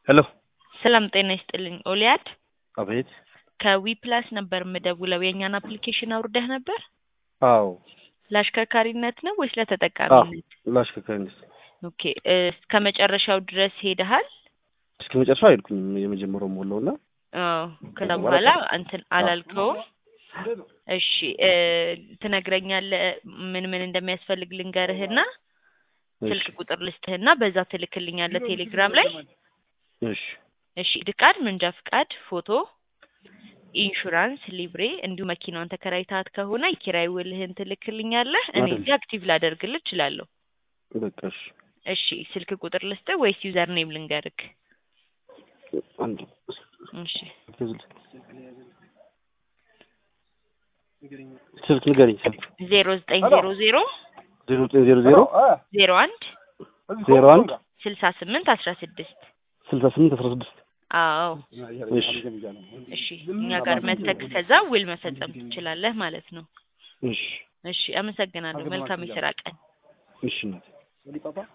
ሄሎ ሰላም ጤና ይስጥልኝ። ኦሊያድ አቤት። ከዊ ፕላስ ነበር የምደውለው። የእኛን አፕሊኬሽን አውርደህ ነበር? አዎ ለአሽከርካሪነት ነው ወይስ ለተጠቃሚነት? ለአሽከርካሪነት ኦኬ እስከ መጨረሻው ድረስ ሄደሃል? እስከ መጨረሻው አይልኩም። የመጀመሪያው ሞላው እና አዎ ከዛ በኋላ እንትን አላልከውም። እሺ እ ትነግረኛለህ ምን ምን እንደሚያስፈልግ ልንገርህና ስልክ ቁጥር ልስጥህና በዛ ትልክልኛለህ ቴሌግራም ላይ። እሺ እሺ ፍቃድ፣ መንጃ ፍቃድ፣ ፎቶ፣ ኢንሹራንስ፣ ሊብሬ እንዲሁም መኪናዋን ተከራይታት ከሆነ የኪራይ ውልህን ትልክልኛለህ። እኔ አይደል። እዚህ አክቲቭ ላደርግልህ እችላለሁ። በቃ እሺ። እሺ ስልክ ቁጥር ልስጥህ ወይስ ዩዘር ኔም ልንገርክ? አንድ እሺ ስልክ ንገረኝ። ስልክ ዜሮ ዘጠኝ ዜሮ ዜሮ ዜሮ ዘጠኝ ዜሮ ዜሮ ዜሮ አንድ ዜሮ አንድ ስልሳ ስምንት አስራ ስድስት ስልሳ ስምንት አስራ ስድስት አዎ እሺ እሺ እኛ ጋር መተክ ከዛ ውል መፈጸም ትችላለህ ማለት ነው። እሺ እሺ አመሰግናለሁ። መልካም የስራ ቀን። እሺ እናቴ